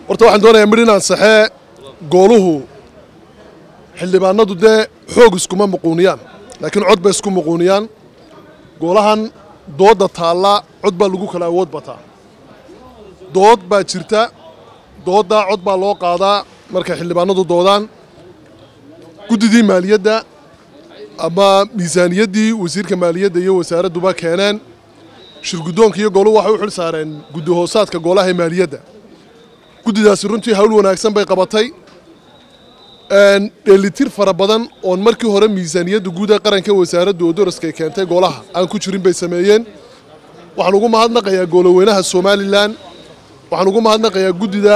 horta waxaan doonayaa midh inaan saxee gooluhu xildhibaanadu dee xoog iskuma muquuniyaan laakiin cod bay isku muquuniyaan goolahan doodda taalla cod baa lagu kala awood bataa dood baa jirta dooddaa cod baa loo qaadaa markay xildhibaanadu doodaan guddidii maaliyadda ama miisaaniyaddii wasiirka maaliyadda iyo wasaaradduba keeneen shirguddoonka iyo gooluhu waxay u xil saareen guddi hoosaadka goolaha ee maaliyadda guddidaasi runtii hawl wanaagsan bay qabatay dheelitir fara badan oon markii hore miisaaniyadda guud ee qaranka wasaaraddu oo daraskay keentay goolaha aan ku jirin bay sameeyeen waxaan ugu mahadnaqayaa gooloweynaha somalilan waxaan ugu mahadnaqayaa guddida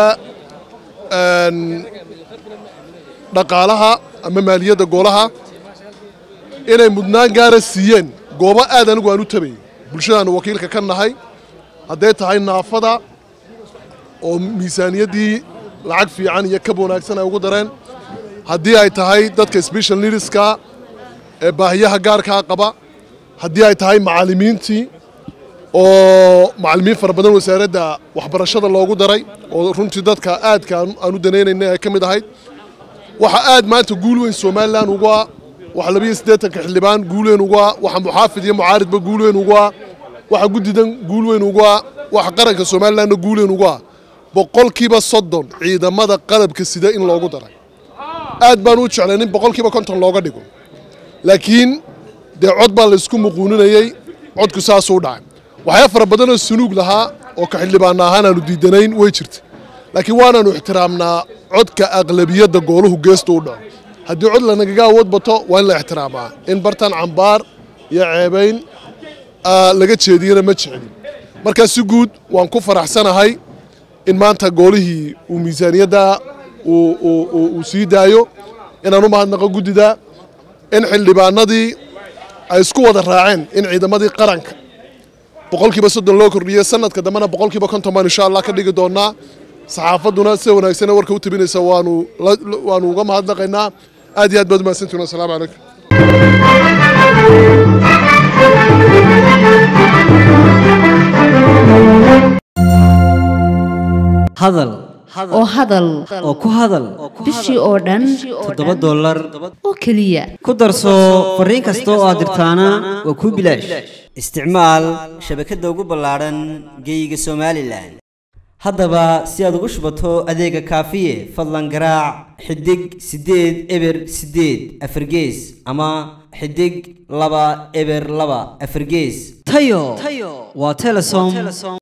dhaqaalaha ama maaliyadda goolaha inay mudnaan gaara siiyeen goobo aad anigu aan u tabayay bulshadaannu wakiilka ka nahay hadday tahay naafada oo miisaaniyaddii lacag fiican iyo kab wanaagsan ay ugu dareen haddii ay tahay dadka special needska ee baahiyaha gaarkaa qaba haddii ay tahay macallimiintii oo macallimiin fara badan wasaaradda waxbarashada loogu daray oo runtii dadka aadka aan u danaynayna ay ka mid ahayd waxa aad maanta guul weyn somalilan ugu ah waxa labiyo siddeetanka xildhibaan guul weyn ugu ah waxa muxaafid iyo mucaaridba guul weyn ugu ah waxa guddidan guul weyn ugu ah waxa qaranka somalilanna guul weyn ugu ah boqolkiiba soddon ciidamada qalabka sida in loogu daray aad baan u jeclay in boqolkiiba konton looga dhigo laakiin dee cod baa laysku muquuninayey codku saasuu dhacay waxyaa fara badanoo sunuug lahaa oo ka xildhibaana ahaan aanu diidanayn way jirta laakiin waanaanu ixtiraamnaa codka aqlabiyadda gooluhu geestu u dhaco haddii cod lanagaga awood bato waa in la ixtiraamaa in bartan cambaar iyo ceebayn laga jeediyana ma jeclin markaa si guud waan ku faraxsanahay in maanta goolihii uu miisaaniyadda uu sii daayo inaan u mahadnaqo guddida in xildhibaanadii ay isku wada raaceen in ciidamadii qaranka boqolkiiba soddon loo kordhiyey sanadka dambena boqolkiiba konton baan insha allah ka dhigi doonaa saxaafadduna sida wanaagsan warka u tabinaysa waanu waanu uga mahadnaqaynaa aad iyo aad baad umahadsantihin wasalaamu calaykum hadal oo hadal oo ku hadal bishii oo dhan toddoba dollar oo keliya ku darso fariin kasta oo aad dirtaana waa kuu bilaash isticmaal shabakadda ugu ballaadhan geeyiga somalilan haddaba si aad ugu shubato adeega kaafiye fadlan garaac xidig siddeed eber siddeed afargees ama xidig laba eber laba afargees tayo waa telesom